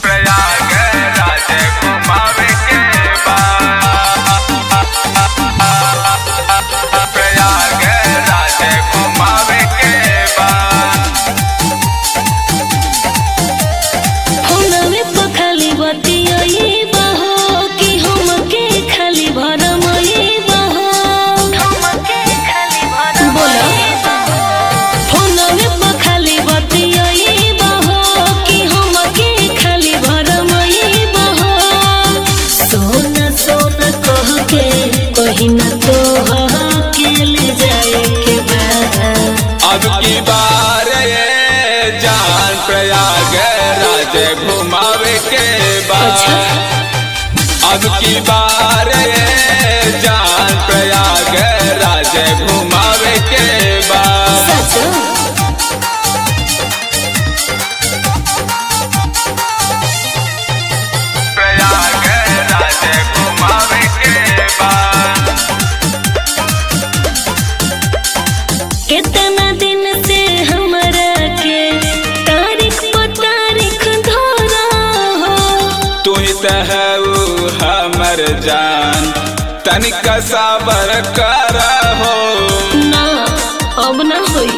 प्रयाग राज घुमावे के बा प्रयाग राज घुमावे के बा फोनवे पर खाली बतियाई बहो कि हमके खाली भरमई बहो बोलो फोनवे पर खाली बतियाई बहो कि हमके खाली भरमई बहो सोना सोना कह के कहीं ना तो के ले जाए के बा अब की बार ये जान प्रयाग राज घुमावे के बाद अब की बार ये जान प्रयाग राज घुमावे के बाद सचो प्रयाग राज घुमावे के बाद कितना दिन से हमरा के तारीख पर तारीख धरा हो तू ही तो है वो हमर जान तनिक सबर कर हो ना अब ना होई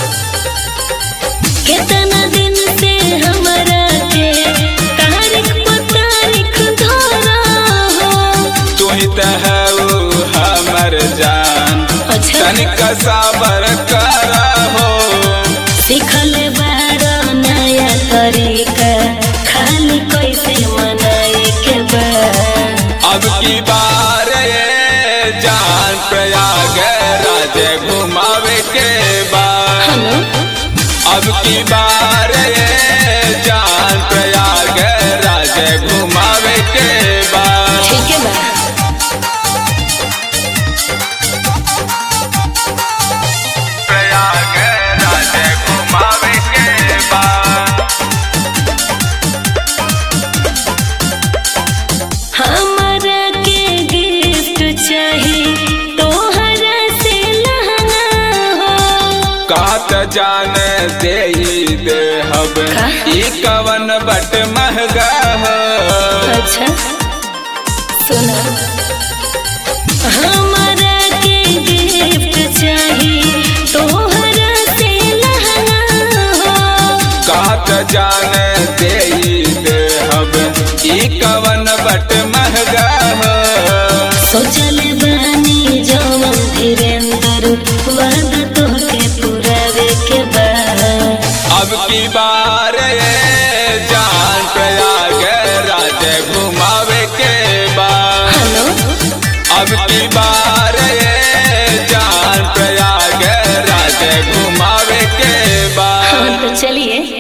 कितना दिन से हमरा के तारीख पर तारीख धरा हो तू ही तो है वो हमर जान अच्छा तनिक सबर कर हो सिखल बार नया तरीका खाली कैसे मनाए के बा अब की बार ये जान प्रयाग राज घुमावे के बाद हेलो अब की बार ये जान प्रयाग राज घुमावे के बाद ठीक है बा प्रयाग राज घुमावे के बाद हमरा के गिफ्ट चाही तोहरा से लहंगा हो कात जान दे दे हब का? ई कवन बट महगा हो अच्छा सुना हमरा के गिफ्ट चाही तोहरा से लहंगा हो कात जान दे दे हब ई कवन बट महगा हो सोचल बानी जवन धीरेन्द्र वादा तोहके पुरावे के बा अब की बार ये जान प्रयाग राज घुमावे के बाद हेलो अब की बार ये जान प्रयाग राज घुमावे के बाद हाँ तो चलिए